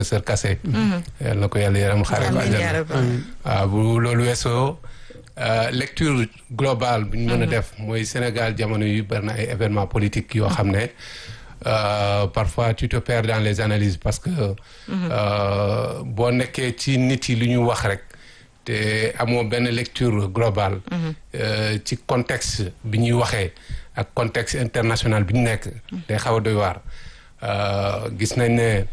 professeur Kassé yal na ko yàlla yaram xare ko àjjana waaw bu loolu weesoo lecture globale bu ñu mën a def mooy Sénégal jamono yu bari na ay événements politiques yoo xam ne parfois tu te perds dans les analyses parce que boo nekkee ci nit yi lu ñu wax rek te amoo benn lecture globale ci contexte bi ñuy waxee ak contexte international bi ñu nekk day xaw a doy waar gis nañ ne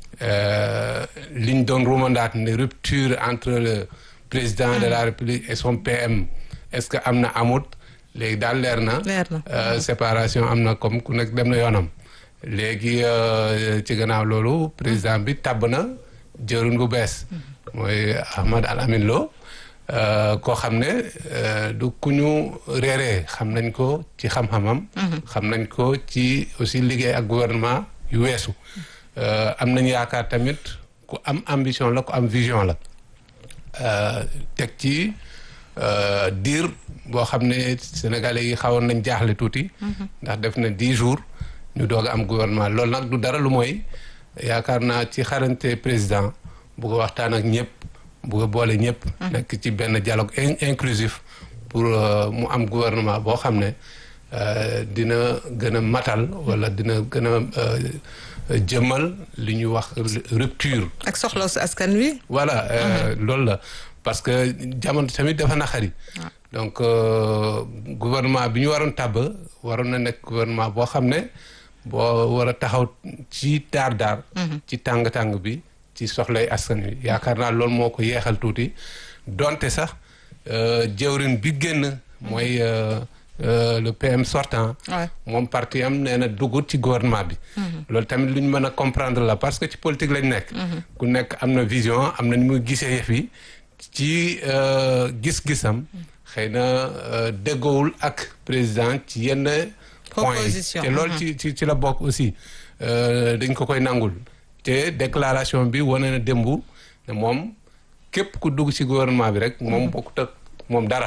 liñ doon rumandaat ne rupture entre le président de la république et son PM est-ce que am na amut léegi daal leer na séparation am na comme ku nekk dem na yoonam léegi ci gannaaw loolu président bi tabb na jëruñ bu bees mooy Ahmad Al Amin Lo koo xam ne du ku ñu réeree xam nañ ko ci xam-xamam xam nañ ko ci aussi liggéey ak gouvernement yu weesu am nañ yaakaar tamit ku am ambition la ku am vision la teg ci diir boo xam ne sénégalais yi xawoon nañ jaaxle tuuti ndax def na dix jours ñu doog a am gouvernement loolu nag du dara lu mooy yaakaar naa ci xarante président bugg a waxtaan ak ñëpp bugg a boole ñëpp nekk ci benn dialogue inclusif pour mu am gouvernement boo xam ne dina gën a matal wala dina gën a jëmmal li ñuy wax rupture. ak soxla su askan wi. voilà loolu la parce que jamono tamit dafa naqari. donc gouvernement bi ñu waroon tàbb waroon na nekk gouvernement boo xam ne boo war a taxaw ci daar daar. ci tàng tàng bi ci soxlay askan wi yaakaar naa loolu moo ko yeexal tuuti donte sax jëwrin bi génn mooy. Euh, le PM sortant moom parti am nee na dugut ci gouvernement bi loolu tamit lu ñu mën a comprendre la parce que ci politique lañ nekk ku nekk am na vision am na ni muy gisee yëf yi ci gis-gisam xëy na déggoowul ak président ci yenn point yi te loolu ci ci ci la bokk aussi dañ ko koy nangul te déclaration bi wane na démb ne moom képp ku dugg ci gouvernement bi rek moom bokkut ak moom dara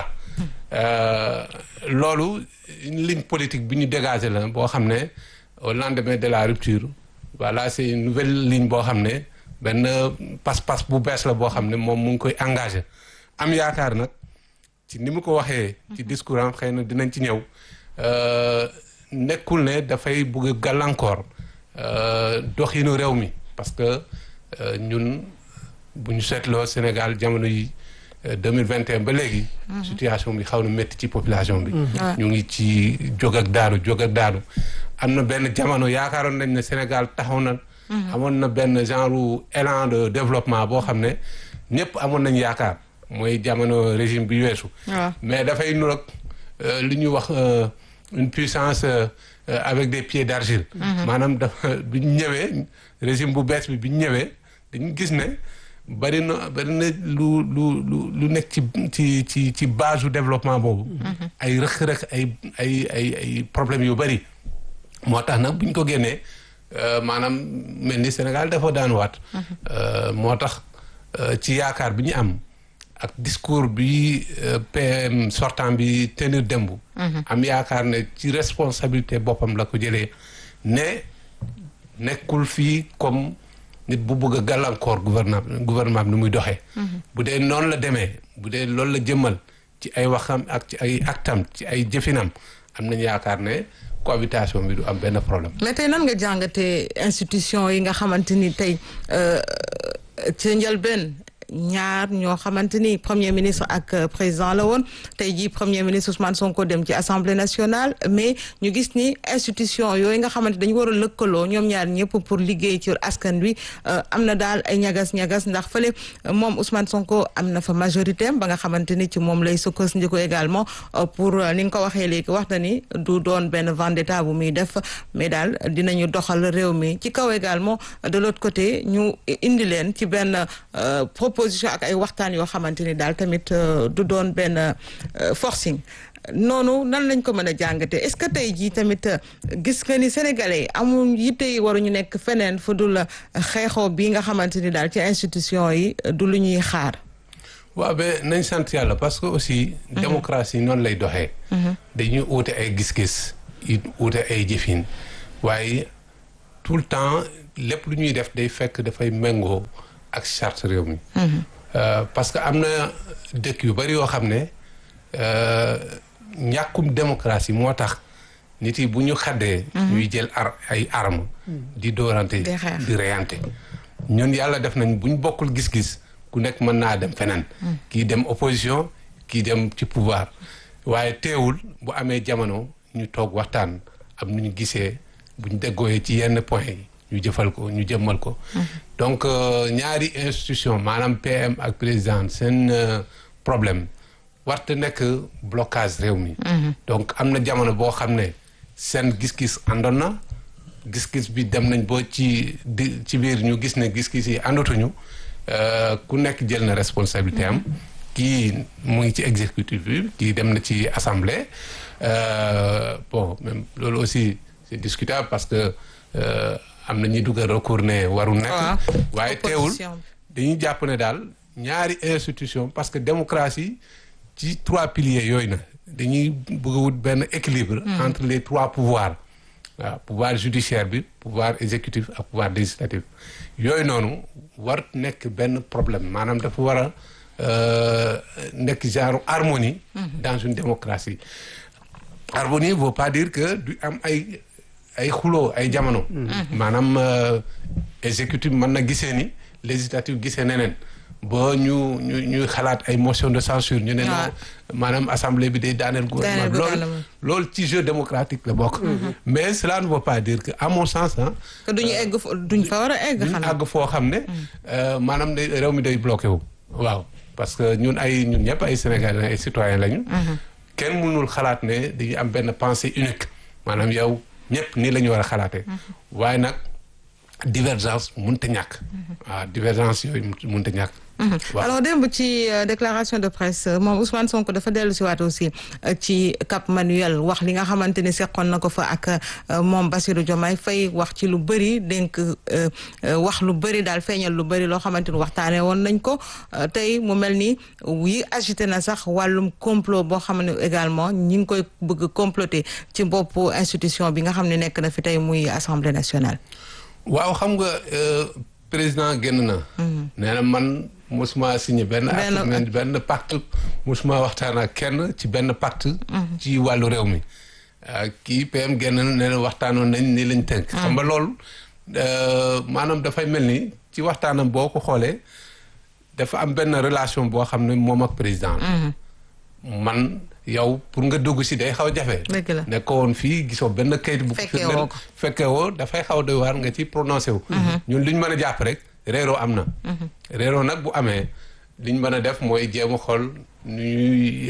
loolu ligne politique bi ñu dégagé la boo xam ne au lendemain de la rupture voilà c'est une nouvelle ligne boo xam ne benn pas-pas bu bees la boo xam ne moom mu ngi koy engagé am yaakaar nag ci ni mu ko waxee ci discours am xëy na dinañ ci ñëw nekkul ne dafay bugg gàllankoor doxinu réew mi parce que ñun bu ñu seetloo Sénégal jamono yi 2021 ba léegi. situation bi xaw na métti ci population bi. ñu ngi ci jóg ak daanu jóg ak daanu. am na benn jamono yaakaaroon nañ ne Sénégal taxaw na. amoon na benn genre élan de développement boo xam ne ñëpp amoon nañ yaakaar mooy jamono régime bi weesu. mais dafay nuroog li ñuy wax une puissance avec des pieds d'argile. maanaam dafa bi ñu ñëwee régime bu bees bi bi ñu ñëwee dañu gis ne. bari na bari na lu lu lu lu nekk ci ci ci ci base du développement boobu. ay rëq-rëq ay ay ay ay problèmes yu bari. moo tax nag bu ñu ko génnee maanaam mel ni Sénégal dafa daan waat. moo tax ci yaakaar bi ñu am ak discours bi PM sortant bi tenir démb. am yaakaar ne ci responsabilité boppam la ko jëlee ne nekkul fii comme. nit bu bëgg a gàllankoor gouvernement gouvernement bi ni muy doxee. bu dee noonu la demee bu dee loolu la jëmmal ci ay waxam ak ci ay actam ci ay jëfinam am nañu yaakaar ne cohabitation bi du am benn problème. mais tey nan nga jàngatee institution yi nga xamante ni tey ca njëlbeen ñaar ñoo xamante ni premier ministre ak président la woon tey jii premier ministre Ousmane Sonko dem ci assemblée nationale mais ñu gis ni institution yooyu nga xamante dañu war a lëkkaloo ñoom ñaar ñëpp pour liggéey ci askan wi am na daal ay ñagas-ñagas ndax fële moom Ousmane Sonko am na fa majorité ba nga xamante ni ci moom lay sukkandiku également pour ni nga ko waxee léegi wax na ni du doon benn vendetta bu muy def mais daal dinañu doxal réew mi ci kaw également de l'autre côté ñu indi leen ci benn proposition ak ay waxtaan yoo xamante ni daal tamit du doon benn forcing noonu nan lañ ko mën a jàngatee est-ce que tey jii tamit gis nga ni sénégalais yi amul yitte yi waruñu nekk feneen fu dul xeexoo bii nga xamante ni daal ci institution yi du lu ñuy xaar. waaw ba nañ sant yàlla parce que aussi. démocratie noonu lay doxee. dañuy uute ay gis-gis it uute ay jëfin waaye tout le temps lépp lu ñuy def day fekk dafay méngoo ak charte réew mi. parce que am na dëkk yu bari yoo xam ne ñàkkum démocratie moo tax nit yi bu ñu xaddee. ñuy jël ar ay armes. di doorante di reyante. ñun yàlla def nañ bu ñu bokkul gis-gis ku nekk mën naa dem feneen. kii dem opposition kii dem ci pouvoir waaye teewul bu amee jamono ñu toog waxtaan am nu ñu gisee bu ñu déggooyee ci yenn point yi ñu jëfal ko ñu jëmmal ko. donc ñaari institution maanaam PM ak président seen problème warte nekk blocage réew mi. donc am na jamono boo xam ne seen gis-gis àndoon na. gis-gis bi dem nañ boo ci di ci biir ñu gis ne gis-gis yi àndatuñu ku nekk jël na responsabilité am kii mu ngi ci exécutif bi kii dem na ci assemblée bon même loolu aussi c'est discutable parce que am na ñuy dugal recours ne warul nekk waaye teewul dañuy jàpp ne daal ñaari institution parce que démocratie ci trois piliers yooyu na dañuy bëgg a wut benn équilibre entre les trois pouvoirs waaw pouvoir judiciaire bi pouvoir exécutif ak pouvoir législatif yooyu noonu war nekk benn problème maanaam dafa war a nekk genre harmonie dans une démocratie harmonie veut pas dire que du am ay ay xuloo ay jamono maanaam exécutif mën na gisee ni législatif gisee neneen ba ñu ñu ñuy xalaat ay motion de censure ñu ne non maanaam assemblée bi day daaneel gouvernement loolu loolu ci jeu démocratique la bokk mais cela ne veut pas dire que à mon sens ah que duñu egg duñ fa war a egg duñ àgg foo xam ne maanaam day réew mi day bloqué wu waaw parce que ñun ay ñun ñëpp ay sénégalais ay citoyens lañu kenn mënul xalaat ne dañuy am benn pensée unique maanaam yow ñëpp nii la ñu war a xalaatee waaye nag divergence mënta ñàkk waaw divergence yooyu mënta ñàkk alors démb ci déclaration de presse moom Ousmane Sonko dafa dellu si waat aussi ci Cap Manuel wax li nga xamante ni seqoon na ko fa ak moom Bassirou Diomaye Faye wax ci lu bëri dénk wax lu bëri daal feeñal lu bëri loo xamante ni waxtaanee woon nañ ko tey mu mel ni yi agité na sax wàllum complot boo xam ne également ñi ngi koy bëgg comploter ci boppu institution bi nga xam ne nekk na fi tey muy assemblée nationale. waaw xam nga président génn na. nee na man. musuma signé benn acte benn pacte musuma waxtaan ak kenn ci benn pacte ci wàllu réew mi kii PM génn nee na waxtaanoon nañ ni lañ tënk xam nga loolu maanaam dafay mel ni ci waxtaanam boo ko xoolee dafa am benn relation boo xam ne moom ak président man yow pour nga dugg si day xaw jafe ne ko woon fii gisoo benn kayit bu fekkee woo dafay xaw doy waar nga ci prononcé wu ñun li ñu mën a jàpp rek réeroo am na réeroo nag bu amee li ñu mën a def mooy jéem a xool nu ñuy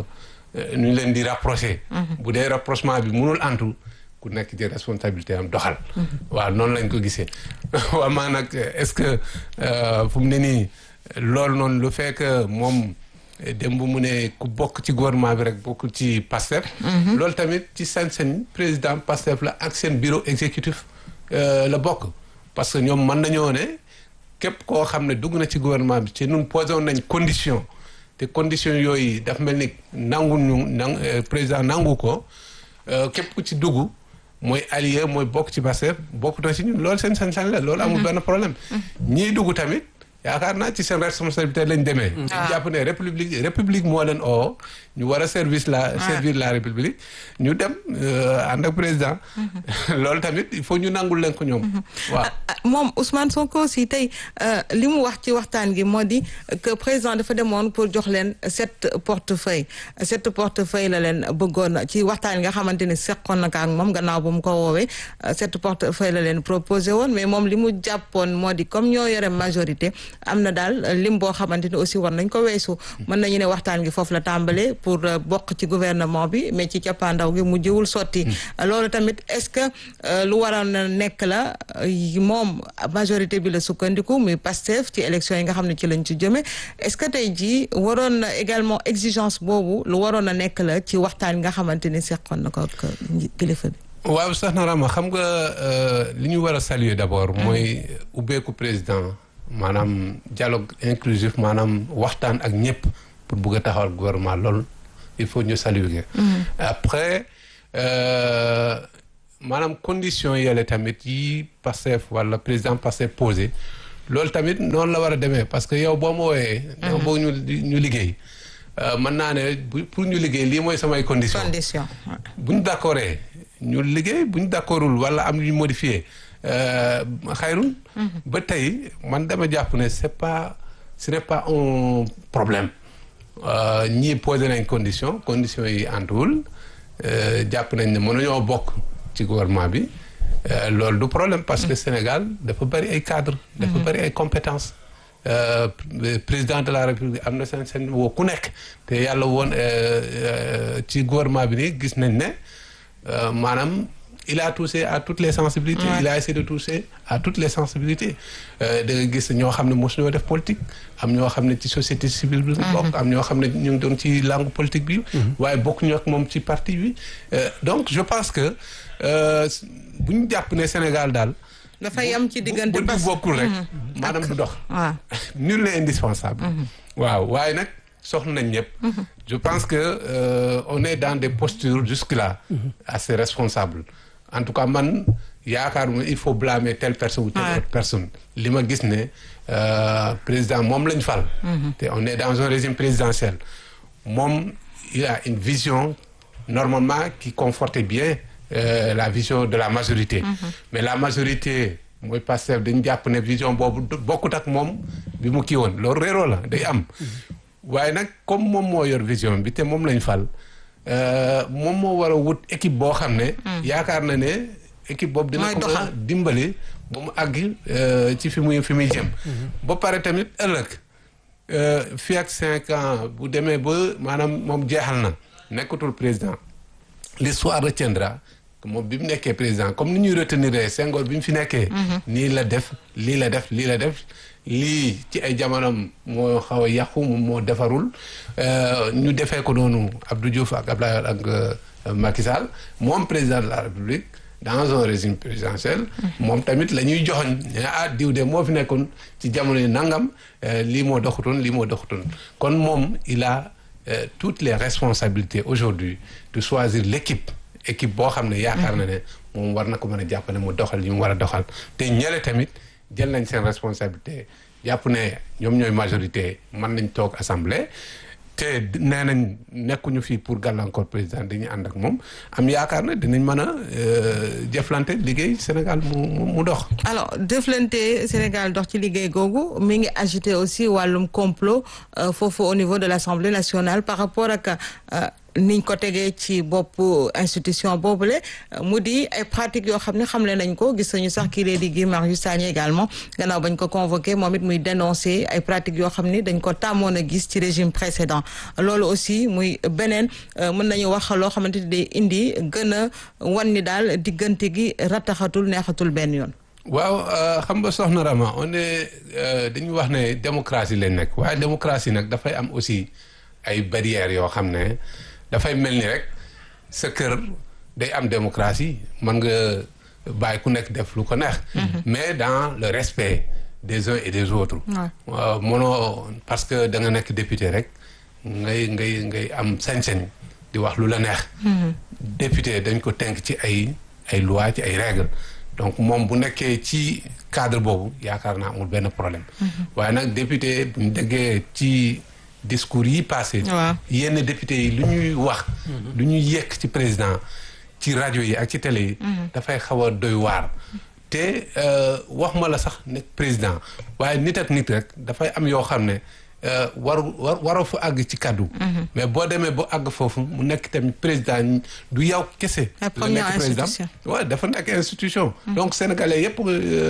nu ñu leen di rapproché bu dee rapprochement bi mënul antu ku nekk ci responsabilité am doxal waaw noonu lañ ko gisee waaw maa nag est-ce que fu mu ne nii loolu noonu lu fekk moom démb mu ne ku bokk ci gouvernement bi rek bokk ci PASTEF loolu tamit ci sañ-sañ président PASTEF la ak seen bureau exécutif la bokk parce que ñoom mën nañoo ne képp koo xam ne dugg na ci gouvernement bi ci ñun posé woon nañ condition te condition yooyu daf mel ni nangu ñu nang président nangu ko képp ku ci dugg mooy allié mooy bokk ci Pastef bokk na ci ñun loolu seen sañ-sañ la loolu amul benn problème ñiy dugg tamit yaakaar naa ci seen responsabilité lañ demee ñu jàpp ne république république moo leen oo ñu war a service la servir la république ñu dem ànd ak président loolu tamit il faut ñu nangul leen ko ñoom waaw moom Ousmane Sonko si tey li mu wax ci waxtaan gi moo di que président dafa demoon pour jox leen sept portefeuille sept portefeuille la leen bëggoon ci waxtaan nga xamante ni seqoon na ko ak moom gannaaw ba mu ko woowee sept portefeuille la leen proposé woon mais moom li mu jàppoon moo di comme ñoo yore majorité am na daal lim boo xamante ni aussi war nañ ko weesu mën nañu ne waxtaan gi foofu la tàmbalee pour bokk ci gouvernement bi mais ci cappaandaw gi mu jiwul sotti loolu tamit est-ce que lu waroon na nekk la moom majorité bi la sukkandiku muy Pastef ci élection yi nga xam ne ci lañ ci jëme est-ce que tey jii waroon na également exigence boobu lu waroon na nekk la ci waxtaan nga xamante ni seqoon na ko ak kilifa bi waaw sax na Rama xam nga li ñu war a saluer d'abord mooy ubbeeku président maanaam dialogue inclusif maanaam waxtaan ak ñëpp pour bugg a taxawal gouvernement loolu il faut ñu saluer après maanaam condition yële tamit yi Pastef wala président Pastef posé loolu tamit noonu la war a demee parce que yow boo ma wooyee. dama bëgg ñu ñu liggéey. mën naa ne bu pour ñu liggéey lii mooy samay condition condition bu ñu d'accordee ñu liggéey bu ñu d'accordul wala am ñu modifié xayrun ba tey man dama jàpp ne c'est pas ce n'est pas un problème ñii posé nañ condition conditions yi antuwul jàpp nañ ne mënuñoo bokk ci gouvernement bi loolu du problème parce que Sénégal dafa bari ay cadres dafa bari ay compétences président de la république am na seen seen woo ku nekk te yàlla woon ci gouvernement bi nii gis nañ ne maanaam il a touché à toutes les sensibilités il a essayé de toucher à toutes les sensibilités da nga gis ñoo xam ne mosuñoo def politique am ñoo xam ne ci société civile bi bokk am ñoo xam ne ñu ngi doon ci langue politique bi waaye bokk ñu ak moom ci parti bi donc je pense que bu ñu jàpp ne Sénégal daal dafa yam ci diggante bu bu bokkul rek maanaam du dox waaw nul n'est indispensable waaw waaye nag soxla nañ ñëpp je pense que euh, on est dans des postures jusque-là assez responsables en tout cas man yaakaaruma il faut blâmer telle personne ou telle autre personne li ma gis ne président moom lañ fal te on est dans un régime présidentiel moom il a une vision normalement qui confortait bien Euh, la vision de la majorité. Mm -hmm. mais la majorité mooy Pastef dañu jàpp ne vision boobu bokkut ak moom bi mu kii woon loolu réeroo la day am. waaye nag comme moom moo yor vision bi te moom lañ fal moom moo war a wut équipe boo xam ne. yaakaar na ne équipe boobu dina ko mën a dimbali ba mu àgg ci fi muy fi muy jëm. ba pare tamit ëllëg fii ak cinq ans bu demee ba maanaam moom jeexal na nekkatul président l'histoire retiendra. moom bi mu nekkee président comme ni ñuy retenir Senghor bi mu fi nekkee. nii la def lii la def lii la def lii ci ay jamonoom moo xaw a yàqu moom moo defarul ñu defee ko noonu Abdou Diouf ak Abdoulaye ak Macky Sall moom président de la République dans un régime présidentiel. moom tamit la ñuy joxoñ ne ah diw de moo fi nekkoon ci jamono yi nangam lii moo doxutoon lii moo doxutoon kon moom il a toutes les responsabilités aujourd'hui de choisir l'équipe équipe boo xam ne yaakaar na ne moom war na ko mën a jàpp ne mu doxal yi mu war a doxal te ñële tamit jël nañ seen responsabilité jàpp ne ñoom ñooy majorité mën nañ toog assemblée te nee nañ nekkuñu fii pour gàllankoor président dañuy ànd ak moom am yaakaar ne dinañ mën a jëflante liggéey Sénégal mu mu dox. alors jëflante Sénégal dox ci liggéey googu mi ngi agité aussi wàllum complot foofu au niveau de l'Assemblée nationale par rapport ak. niñ ko tegee ci bopp institution boobule mu di ay pratiques yoo xam ne xamle nañ ko gis nañu sax kii di Guy Marius Sagna également gannaaw bañ ko convoqué moom it muy dénoncer ay pratiques yoo xam ni dañ ko tàmmoon a gis ci régime précédent loolu aussi muy beneen mën nañu wax loo xamante ni day indi gën a wan ni daal diggante gi rataxatul neexatul benn yoon. waaw xam nga soxna Rama on est dañuy wax ne démocratie lañ nekk waaye démocratie nag dafay am aussi ay barrières yoo xam ne. dafay mel ni rek sa kër day am démocratie mën nga bàyyi ku nekk def lu ko neex. mais dans le respect des uns et des autres. waaw mënoo parce que da nga nekk député rek ngay ngay ngay am sañ-sañ di wax lu la neex. député dañ ko tënk ci ay ay lois ci ay règles donc moom bu nekkee ci cadre boobu yaakaar naa amul benn problème. waaye nag député bu ñu déggee ci. discours yi passé yenn député yi lu ñuy wax lu ñuy yekk ci président ci rajo yi ak ci télé yi dafay xaw a doy waar te wax ma la sax nekk président waaye nit ak nit rek dafay am yoo xam ne waru war waroo fa àgg ci kaddu mais boo demee ba àgg foofu mu nekk tamit président du yow kese la nekk président waaw dafa nekk institution donc sénégalais yëpp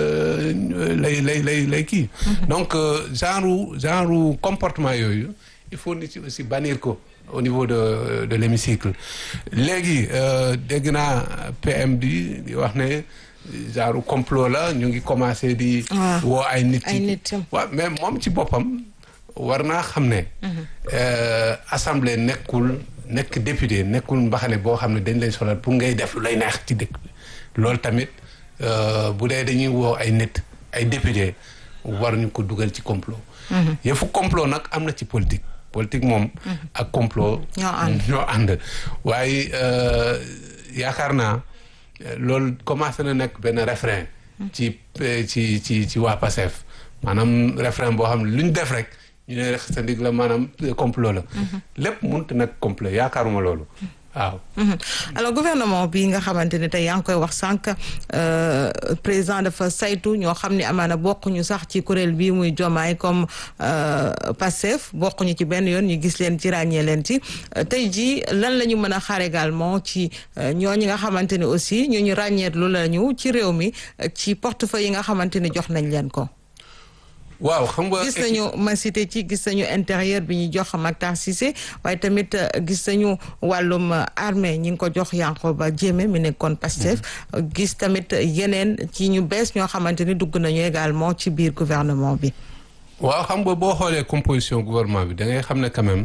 lay lay lay lay kii donc genre genre comportement yooyu il faut nit ci aussi bannir ko au niveau de de l'hémicycle léegi dégg naa PM di di wax ne genre complot la ñu ngi commencé di woo ay nit waaw mais moom ci boppam war naa xam ne assemblée nekkul nekk député nekkul mbaxane boo xam ne dañ lay solal pour ngay def lu lay neex ci dëkk bi loolu tamit bu dee dañuy woo ay nit ay député war ñu ko dugal ci complot yëfu complot nag am na ci politique politique moom ak complot ñoo ànd waaye yaakaar naa loolu commencé na nekk benn refrain ci ci ci ci waa Pastef maanaam refrain boo xam ne lu ñu def rek ñu ne rek sa ndig la maanaam complot la lépp mënut a nekk complot yaakaaruma loolu waaw alors gouvernement bi nga xamante ne tey yaa ngi koy wax sànq président dafa saytu ñoo xam ne amaana bokkuñu sax ci kuréel bi muy jomaay comme Pastef bokkuñu ci benn yoon ñu gis leen ci ràññee leen ci tey jii lan la ñu mën a xaar également ci ñooñu nga xamante ne aussi ñu ñu ràññeetlu la ñu ci réew mi ci portefeuille yi nga xamante ne jox nañ leen ko. waaw xam nga gis nañu ma cité ci gis nañu intérieur bi ñu jox Mactar Cissé waaye tamit gis nañu wàllum armée ñi ngi ko jox Yankhoba Diémé mi nekkoon Pastef gis tamit yeneen ci ñu bees ñoo xamante ni dugg nañu également ci biir gouvernement bi. waaw xam nga boo xoolee composition gouvernement bi da ngay xam ne quand même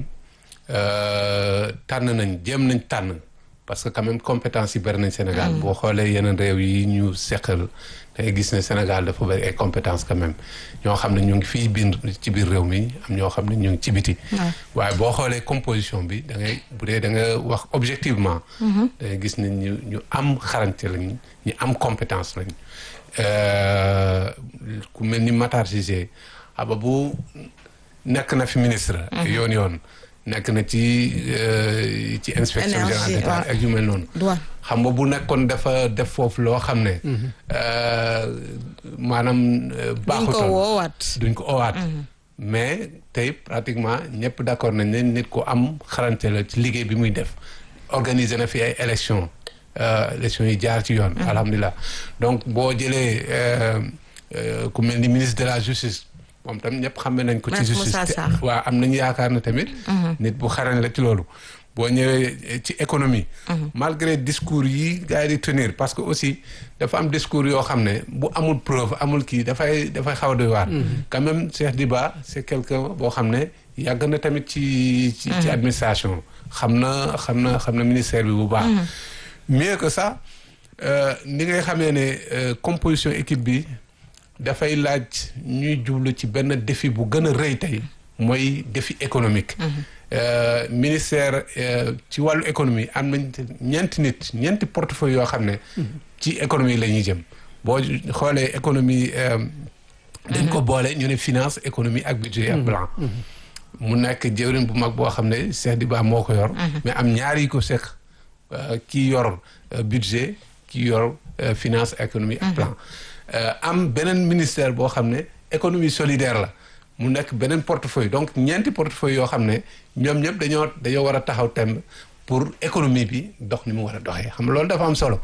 tànn nañ jéem nañ tànn parce que quand même compétence yi bari nañ Sénégal. boo xoolee yeneen réew yi ñu seqal. dangay gis ne Sénégal dafa bari ay compétences quand même ñoo xam ne ñu ngi fii biir ci biir réew mi am ñoo xam ne ñu ngi ci biti waaye boo xoolee composition bi da ngay bu dee da nga wax objectivement da ngay gis ne ñu ñu am xarañte lañ ñu am compétence lañ ku mel ni Matar Cissé aba bu nekk na fi ministre yoon yoon nekk na ci ci inspection générale d'État ak yu mel noonu xam nga bu nekkoon dafa def foofu loo xam ne maanaam baaxutoon duñ ko woowaat duñ ko oowaat mais tey pratiquement ñëpp d'accord nañ ne nit ku am xarante la ci liggéey bi muy def organiser na fi ay élection élection yi jaar ci yoon alhamdulilah donc boo jëlee ku mel ni ministre de la justice moom tam ñëpp xamee nañ ko ci justice waaw am nañu yaakaar ne tamit nit bu xarañ la ci loolu boo ñëwee ci économie malgré discours yi gars yi di tenir parce que aussi dafa am discours yoo xam ne bu amul preuve amul kii dafay dafay xaw a doy waar quand même Cheikh Diba c'est quelqu'un boo xam ne yàgg na tamit ci ci ci administration xam na xam na xam na ministère bi bu baax mieux que ça ni ngay xamee ne composition équipe bi dafay laaj ñuy jublu ci benn défi bu gën a rëy tey mooy défi économique ministère ci wàllu économie am nañ ñeenti nit ñeenti portefeuille yoo xam ne ci économie la ñuy jëm boo xoolee économie dañ ko boole ñu ne finance économie ak budget ak plan mu nekk jëwriñ bu mag boo xam ne Cheikh Diba moo ko yor mais am ñaari yi ko seq kii yor budget kii yor finance économie ak plan am beneen ministère boo xam ne économie solidaire la mu nekk beneen portefeuille donc ñeenti portefeuille yoo xam ne ñoom ñëpp dañoo dañoo war a taxaw temb pour économie bi dox ni mu war a doxee xam nga loolu dafa am solo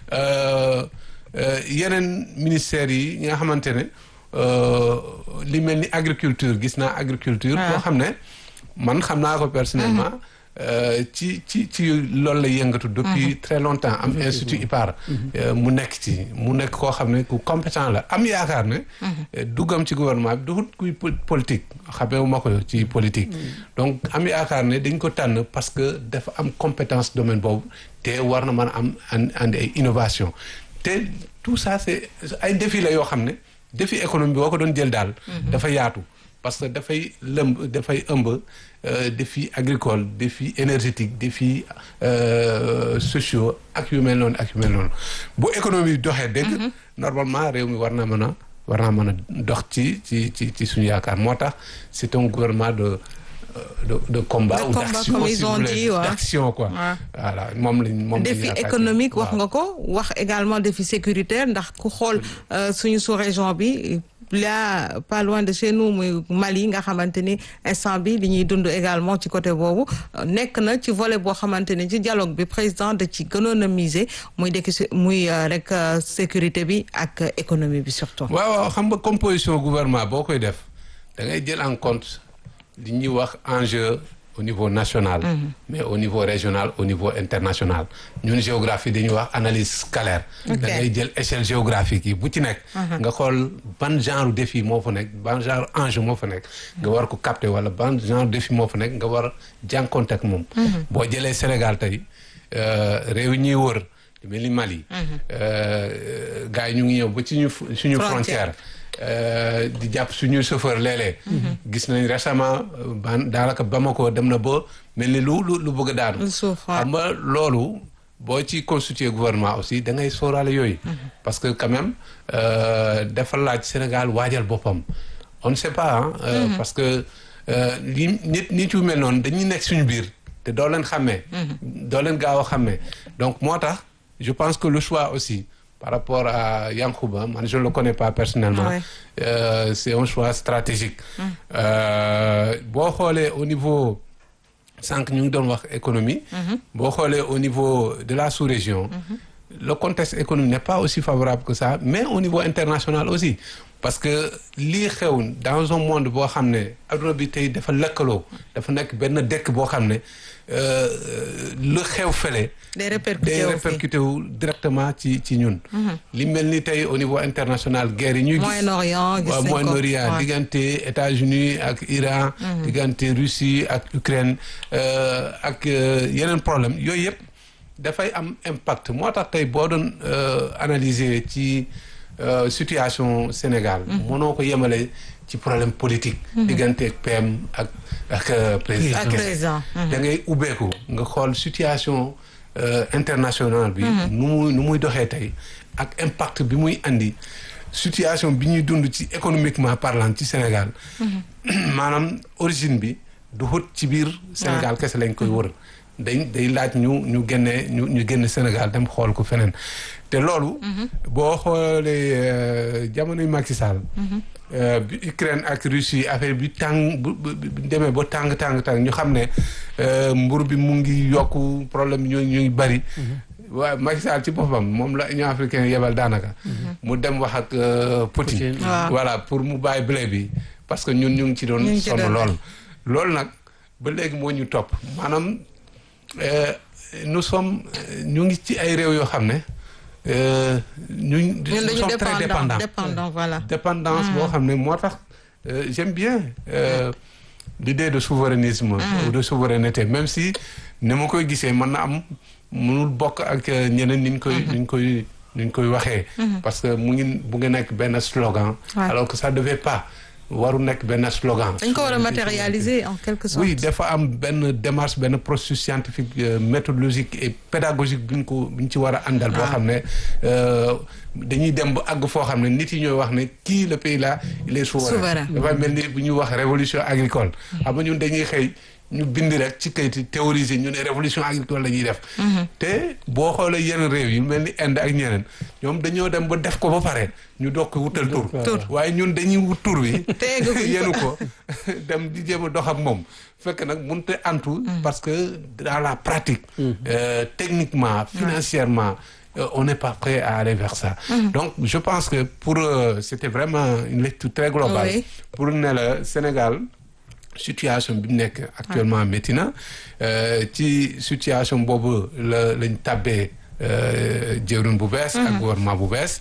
yeneen ministères yi nga xamante ne li mel ni agriculture gis naa agriculture boo xam ne man xam naa ko personnellement ci ci ci loolu la yëngatu depuis très longtemps am institut IPAR mu nekk ci mu nekk koo xam ne ku compétent la am yaakaar ne duggam ci gouvernement bi duxut kuy politique xameewu ma ko ci politique donc am yaakaar ne dañ ko tànn parce que dafa am compétence domaine boobu te war na mën a am andi ay innovation te tout ça c'est ay défi la yoo xam ne défi économie boo ko doon jël daal dafa yaatu parce que dafay lëmb dafay ëmb défi agricole défi énergétique défi sociaux ak yu mel noonu ak yu mel noonu bu économie doxee dëgg normalement réew mi war naa mën a war naa mën a dox ci ci ci ci suñu yaakaar moo tax c'est un gouvernement de de de combat De ou combat, d'action comme si ils vous ont voulez, dit, ouais. d'action quoi Ouais. voilà moom lañ moom lañ défi yaakaar économique wax waaw. nga ko wax également défi sécuritaire ndax ku xool euh, suñu sous-région bi là pas loin de chez nous muy Mali nga xamante ni instant bi li ñuy dund également ci côté boobu euh, nekk na ci volet boo xamante ni ci dialogue bi président da ci gënoon a miser muy dekk si muy euh, rek euh, sécurité bi ak euh, économie bi surtout. waaw waaw xam nga composition gouvernement boo koy def da ngay jël en compte li ñuy wax enjeu au niveau national mais au niveau régional au niveau international ñun géographie dañuy wax analyse scalaire Ok. da ngay jël échelle géographique yi bu ci nekk nga xool ban genre défi moo fa nekk ban genre enjeu moo fa nekk nga war ko capter wala ban genre défi moo fa nekk nga war a jànkonte ak moom boo jëlee Sénégal tey euh, réew yi ñuy wër lu mel ni Mali euh, gars yi ñu ngi ñëw ba ci ñu suñu Frontière. frontière Euh, di jàpp suñuy chauffeur léeg-léeg gis nañ récemment euh, ban daanaka Bamako dem na ba mel ni lu lu lu bëgg a daanu Lu suuf, waaw. xam nga loolu boo ci constituer gouvernement aussi da ngay sóoraale yooyu parce que quand même dafa laaj Sénégal waajal boppam on ne sait pas ah parce que li nit nit yu mel noonu dañuy nekk suñu biir te doo leen xàmmee doo leen gaaw a xàmmee donc moo tax je pense que le choix aussi par rapport à Yankouba man je ne le connais pas personnellement Ouais. euh, c'est un choix stratégique Euh, boo xoolee au niveau sànq ñu ngi doon wax économie boo xoolee au niveau de la sous-région le contexte économique n'est pas aussi favorable que ça mais au niveau international aussi parce que lii xew dans un monde boo xam ne adduna bi tey dafa lëkkaloo dafa nekk benn dëkk boo xam ne euh, lu xew fële day répercuté day wu fi. répercuté wu directement ci ci ñun li mel ni tey au niveau international guerre yi ñuy gis Moyen-Orient gis waaw nañ ko Moyen-Orient Ouais. diggante États-Unis ak Iran diggante Russie ak Ukraine euh, ak euh, yeneen problème yooyu yëpp dafay am impact moo tax tey boo doon euh, analyser ci euh, situation Sénégal mënoo ko yemale ci problème politique diggante ak PM ak ak euh, président ak président. da ngay ubbeeku nga xool situation euh, internationale bi nu muy nu muy doxee tey ak impact bi muy andi situation bi ñuy dund ci économiquement parlant ci Sénégal maanaam origine bi du xut ci biir Sénégal kese lañ koy wër day day laaj ñu ñu génnee ñu ñu génn Sénégal dem xool ko feneen te loolu boo xoolee euh, jamonoy Macky Sall euh, bi Ukraine ak Russie affaire bi tàng bu bu bu demee ba tàng tàng tàng ñu xam ne euh, mbur bi mu ngi yokku problème ñu ñu ngi bari waaw Macky Sall ci boppam moom la Union africaine yebal daanaka mu dem wax ak euh, Poutine Poutine. Waaw. voilà pour mu bàyyi blé bi parce que ñun ñu ngi ci doon Ñu ngi ci sonn doon lool loolu nag ba léegi moo ñu topp maanaam euh, nous sommes euh, ñu ngi ci ay réew yoo xam ne euh, ñu ñun nous dañu sommes très dépendant dépendants dépendant voilà. dépendance boo xam ne moo tax euh, j'aime bien euh, l'idée de souverainisme ou de souveraineté même si ni ma koy gisee mën na am mënul bokk ak euh, ñeneen ni ñu koy ni ñu koy ni ñu koy waxee parce que mu ngi bu nga nekk benn slogan Ouais. alors que ça devait pas waru nekk benn slogan dañ ko war a matérialiser en quelque sorte. oui dafa am benn démarche benn processus scientifique euh, méthodologique et pédagogique bu ñu ko bu ñu ci war a àndal boo xam ne euh, dañuy dem ba àgg foo xam ne nit yi ñooy wax ne kii le pays là il est souverain Souverain. dafa mel ni bu ñuy wax révolution agricole xam nga ñun dañuy xëy ñu bind rek ci kayit théoriser ñu ne révolution agricole la ñuy def te boo xoolee yeneen réew yi mel ni Inde ak ñeneen ñoom dañoo dem ba def ko ba pare ñu doog ko wutal tur Tur. waaye ñun dañuy wut tur wi Tegaguñ ko. yenu ko dem di jéem a dox ak moom fekk nag mënut a antu parce que dans la pratique euh, techniquement financièrement euh, on n'est pas prêt à aller vers ça donc je pense que pour euh, c'était vraiment une lecture très globale Oui. pour ne la Sénégal situation bi mu nekk actuellement métti na euh, ci situation boobu la lañ tàbbee euh, jëwriñ bu bees ak gouvernement bu bees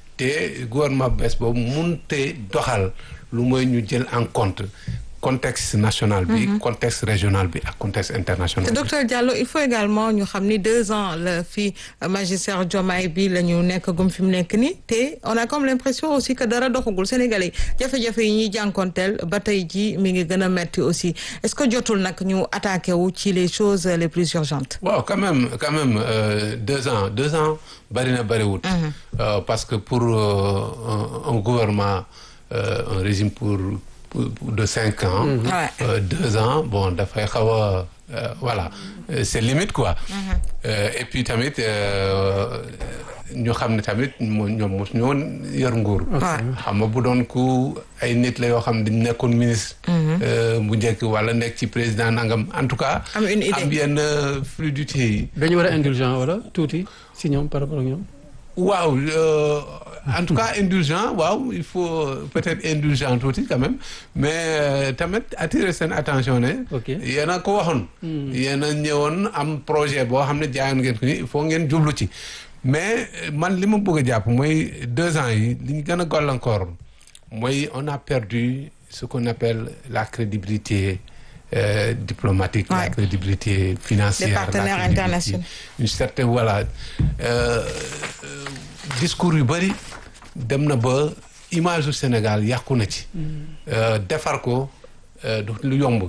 te gouvernement bu bees boobu munte doxal lu mooy ñu jël en compte contexte national bi contexte régional bi ak contexte international bi docteur Diallo il faut également ñu xam ni deux ans la fi magistère Diomaye bi la ñu nekk gum fi mu nekk nii te on a comme l'impression aussi que dara doxagul Sénégalais yi jafe-jafe yi ñuy jànkonteel ba tey ji mi ngi gën a metti aussi est-ce que jotul nag ñu attaqué wu ci les choses les plus urgentes waaw quand même quand même euh, deux ans deux ans bari na bariwut Euh, parce que pour euh, un, un gouvernement euh, un régime pour, pour- pour de cinq ans Ouais. euh, deux ans bon dafay xaw a euh, voilà Euh, c'est limite quoi Euh, et puis tamit euh, ñu xam ne tamit mo ñoom mos ñoo yor nguur xam nga bu doon ku ay nit la yoo xam ne dañ nekkoon ministre euh, bu njëkk wala nekk ci président nangam en tout cas Am une idée. am yenn fluidité yi dañu war a indulgent wala tuuti si ñoom par rapport ak ñoom. waaw euh, en tout cas indulgent waaw il faut peut-être indulgent tuuti quand même mais euh, tamit attirer seen attention ne Ok. yéen a ko waxoon yéen a ñëwoon am projet boo xam ne jaayoon ngeen ko ni il faut ngeen jublu ci mais euh, man li ma bëgg a jàpp mooy deux ans yi li ñu gën a gàllankoor mooy on a perdu ce qu'on appelle la crédibilité euh, diplomatique la Ouais. crédibilité financière Des la partenaires crédibilité, internationaux. une certaine voilà euh, euh, discours yu bëri dem na ba image du Sénégal yàqu na ci. Euh, defar ko euh, du lu yomb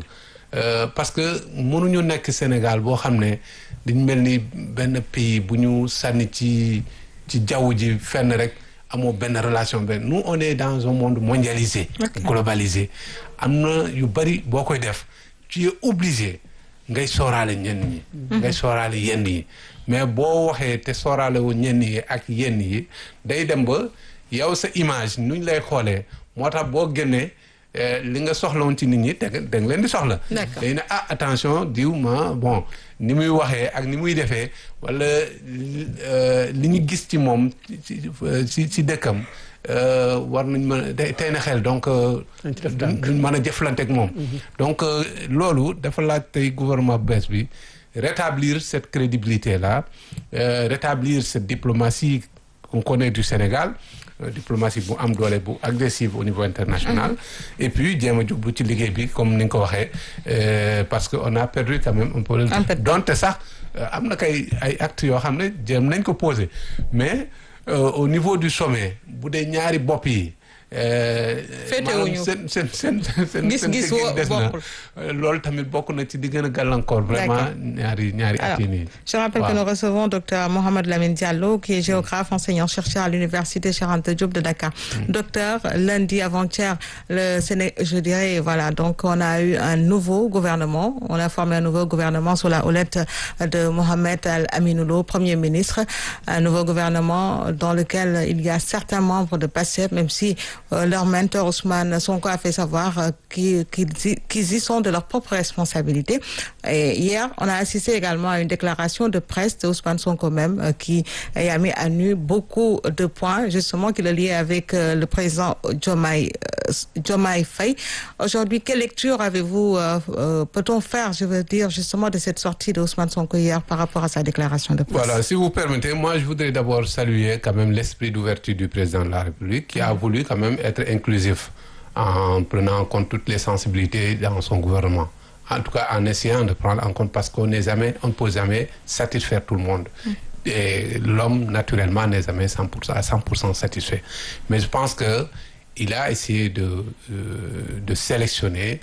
Euh, parce que mënuñu nekk Sénégal boo xam ne dañ mel ni benn pays bu ñu sànni ci ci jaww ji fenn rek amoo benn relation benn nous on est dans un monde mondialisé globalisé am na yu bari boo koy def tu es obligé ngay sooraale ñenn ñi ngay sooraale yenn yi mais boo waxee te sooraale wu ñenn yi ak yenn yi day dem ba yow sa image nuñ lay xoolee moo tax boo génnee eh, li nga soxlawoon ci nit ñi da nga da nga leen di soxla D'accord. day ne ah attention diw ma bon ni muy waxee ak ni muy defee wala euh, li ñu gis ci moom ci ci ci dëkkam euh, war nañ mën a day tey na xel donc euh, Dañ ci def duñ duñ mën a jëflante ak moom donc euh, loolu dafa laaj tey gouvernement bu bees bi rétablir cette crédibilité là euh, rétablir cette diplomatie qu'on connaît du Sénégal euh, diplomatie bu am doole bu agressive au niveau international et puis jéem a jublu ci liggéey bi comme ni nga ko waxee euh, parce que on a perdu quand même un peu Un peu de temps. donte sax euh, am na kay ay actes yoo xam ne jéem nañ ko poser mais euh, au niveau du sommet bu dee ñaari bopp yi euh, Féetewuñu. maanaam seen seen seen seen Gis-gis seen wo- des na bokkul. Euh, loolu tamit bokk na ci di gën a gàllankoor vraiment D'accord. ñaari ñaari at Alors, yi nii je rappelle Wow. que nous recevons Dr Mohamed Lamine Diallo, qui est géographe, enseignant-chercheur à l'Université Cheikh Anta Diop de Dakar. Docteur, lundi avant-hier, le Séné, je dirais, voilà, donc on a eu un nouveau gouvernement. On a formé un nouveau gouvernement sous la houlette de Mohamed Al Aminoulo, Premier ministre. Un nouveau gouvernement dans lequel il y a certains membres de PASSEF, même si euh, leur mentor Ousmane Sonko a fait savoir euh, qu'ils qu'ils y- qu'ils y sont de leur propre responsabilité. Et hier, on a assisté également à une déclaration de presse de Ousmane Sonko même euh, qui a mis à nu beaucoup de points, justement, qui le liait avec euh, le président Diomaye euh, Diomaye Faye. Aujourd'hui, quelle lecture avez-vous, euh, euh, peut-on faire, je veux dire, justement, de cette sortie de Ousmane Sonko hier par rapport à sa déclaration de presse Voilà, si vous permettez, moi je voudrais d'abord saluer quand même l'esprit d'ouverture du président de la République qui a voulu quand même être inclusif en prenant en compte toutes les sensibilités dans son gouvernement. En tout cas, en essayant de prendre en compte parce qu'on n'est jamais, on ne peut jamais satisfaire tout le monde. Et l'homme, naturellement, n'est jamais 100%, à 100% satisfait. Mais je pense que il a essayé de, euh, de sélectionner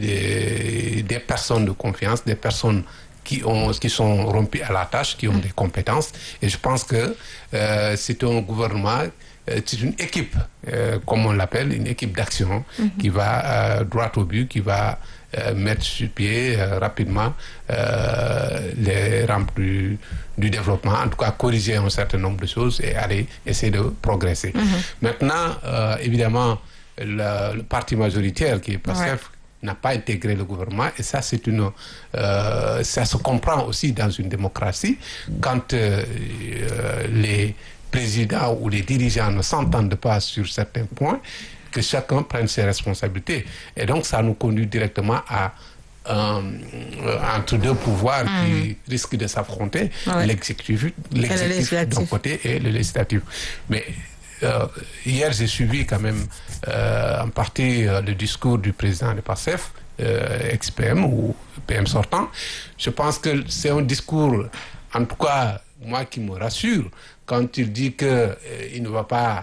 des, des personnes de confiance, des personnes qui, ont, qui sont rompues à la tâche, qui ont des compétences. Et je pense que euh, c'est un gouvernement, euh, c'est une équipe, euh, comme on l'appelle, une équipe d'action qui va euh, droit au but, qui va euh, mettre sur pied euh, rapidement euh, les rampes du, du développement, en tout cas corriger un certain nombre de choses et aller essayer de progresser. Maintenant, euh, évidemment, le, le parti majoritaire qui est PASTEF n'a pas intégré le gouvernement et ça c'est une euh, ça se comprend aussi dans une démocratie quand euh, euh, les présidents ou les dirigeants ne s'entendent pas sur certains points que chacun prenne ses responsabilités et donc ça nous conduit directement à euh, entre deux pouvoirs qui risquent de s'affronter Ouais. l'exécutif l'exécutif d'un législatif. côté et le législatif mais euh, hier, j'ai suivi quand même euh, en partie euh, le discours du président de PASSEF, euh, ex-PM ou PM sortant. Je pense que c'est un discours, en tout cas, moi qui me rassure, quand il dit que euh, il ne va pas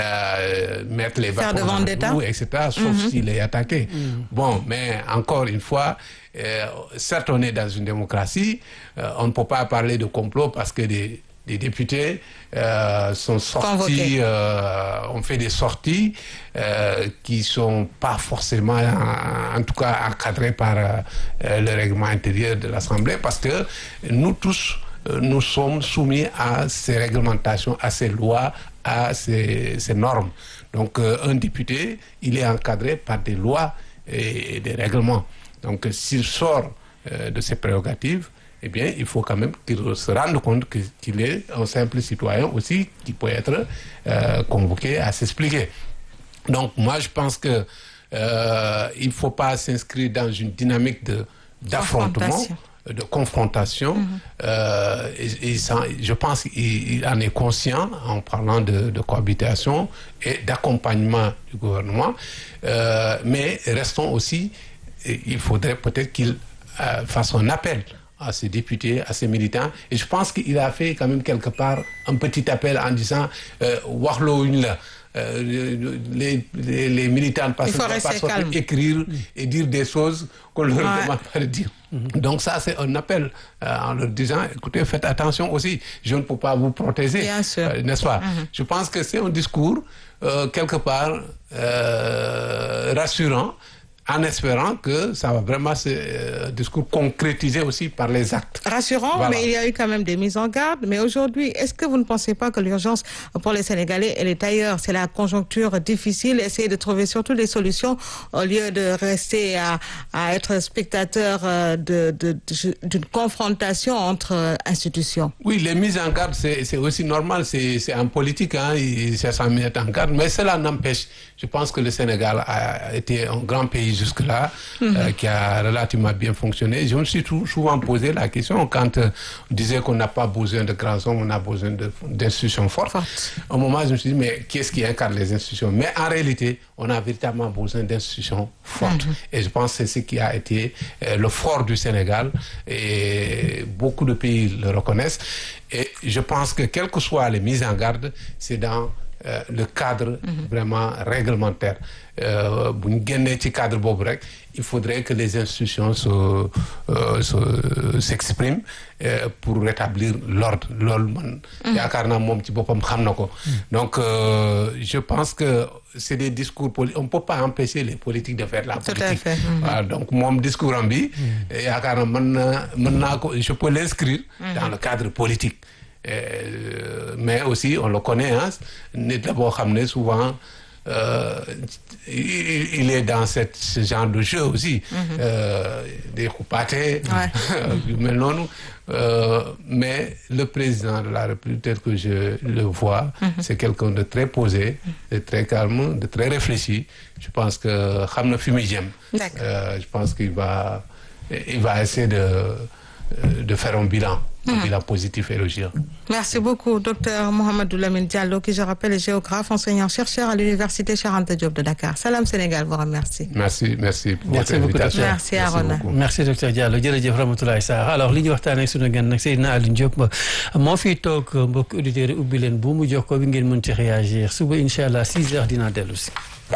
euh, mettre les Faire de bâtons dans les vendetta. roues, etc., sauf s'il est attaqué. Bon, mais encore une fois, euh, certes, on est dans une démocratie, euh, on ne peut pas parler de complot parce que des, des députés euh, sont sortis, Convoqués. euh, ont fait des sorties euh, qui sont pas forcément, en, en tout cas, encadrées par euh, euh, le règlement intérieur de l'Assemblée, parce que nous tous, euh, nous sommes soumis à ces réglementations, à ces lois, à ces, ces normes. Donc, euh, un député, il est encadré par des lois et, et des règlements. Donc, euh, s'il sort euh, de ses prérogatives, eh bien, il faut quand même qu'il se rende compte que- qu'il est un simple citoyen aussi qui peut être euh, convoqué à s'expliquer. Donc, moi, je pense que euh, il ne faut pas s'inscrire dans une dynamique de d'affrontement, Confrontation. de confrontation. Euh, et, et ça, je pense qu'il il en est conscient en parlant de, de cohabitation et d'accompagnement du gouvernement. Euh, mais restons aussi, et il faudrait peut-être qu'il euh, fasse un appel à ses députés, à ses militants. Et je pense qu'il a fait quand même quelque part un petit appel en disant euh, Warlo une la, euh, les, les les militants parce Il faut que rester pas sortir calme. écrire et dire des choses qu'on leur Ouais. demande pas de dire. Donc ça c'est un appel euh, en leur disant écoutez faites attention aussi je ne peux pas vous protéger Bien sûr. euh, n'est-ce pas je pense que c'est un discours euh, quelque part euh, rassurant en espérant que ça va vraiment se euh, discours concrétisé aussi par les actes Rassurant, Voilà. mais il y a eu quand même des mises en garde. Mais aujourd'hui, est-ce que vous ne pensez pas que l'urgence pour les Sénégalais, elle est ailleurs C'est la conjoncture difficile, essayer de trouver surtout des solutions au lieu de rester à, à être spectateur euh, de- de- de- d'une confrontation entre euh, institutions. Oui, les mises en garde, c'est c'est aussi normal, c'est c'est en politique, hein, il- c'est ça mettre en garde, mais cela n'empêche, je pense que le Sénégal a été un grand pays jusque-là, euh, qui a relativement bien fonctionné. Je me suis tou- souvent posé la question quand euh, on disait qu'on n'a pas besoin de grands hommes, on a besoin de- d'institutions fortes. Fortes. Au moment, je me suis dit, mais qui est-ce qui incarne les institutions Mais en réalité, on a véritablement besoin d'institutions fortes. Et je pense que c'est ce qui a été euh, le fort du Sénégal. Et beaucoup de pays le reconnaissent. Et je pense que, quelles que soient les mises en garde, c'est dans euh, le cadre vraiment réglementaire. Euh, bu ñu génnee ci cadre boobu rek il faudrait que les institutions se euh, se s'expriment euh, pour rétablir l'ordre loolu man yaakaar naa moom ci boppam xam na ko donc euh, je pense que c'est des discours poli on peut pas empêcher les politiques de faire la Tout à politique fait. Mhm. waaw donc moom discours am bi yaakaar naa mën na mën naa ko je peux l'inscrire dans le cadre politique Euh, mais aussi on le connaît hein nit la boo xam ne souvent euh, il, il est dans cette ce genre de jeu aussi euh, des xupaate yu mel noonu Euh, mais le président de la République tel que je le vois c'est quelqu'un de très posé de très calme de très réfléchi je pense que xam na fi muy jëm D'accord. Euh, je pense qu'il va il va essayer de de faire un bilan un bilan positif et élogieux Merci beaucoup, docteur Mohamedou Lamine Diallo, qui, je rappelle, est géographe, enseignant-chercheur à l'Université Cheikh Anta Diop de Dakar. Salam Sénégal vous remercie. merci merci pour Merci votre beaucoup, invitation docteur. Merci, Arona. beaucoup. merci docteur Diallo jërëjëf Ramatoulaye Sarr alors li ñu waxtaanee sunu gan nag Seydina Alioune Diop moo fiy toog mbokk auditeurs yi ubbi leen bu mu jox ko bi ngeen mën ci réagir suba incha allah 6 heures dinaa dellu si.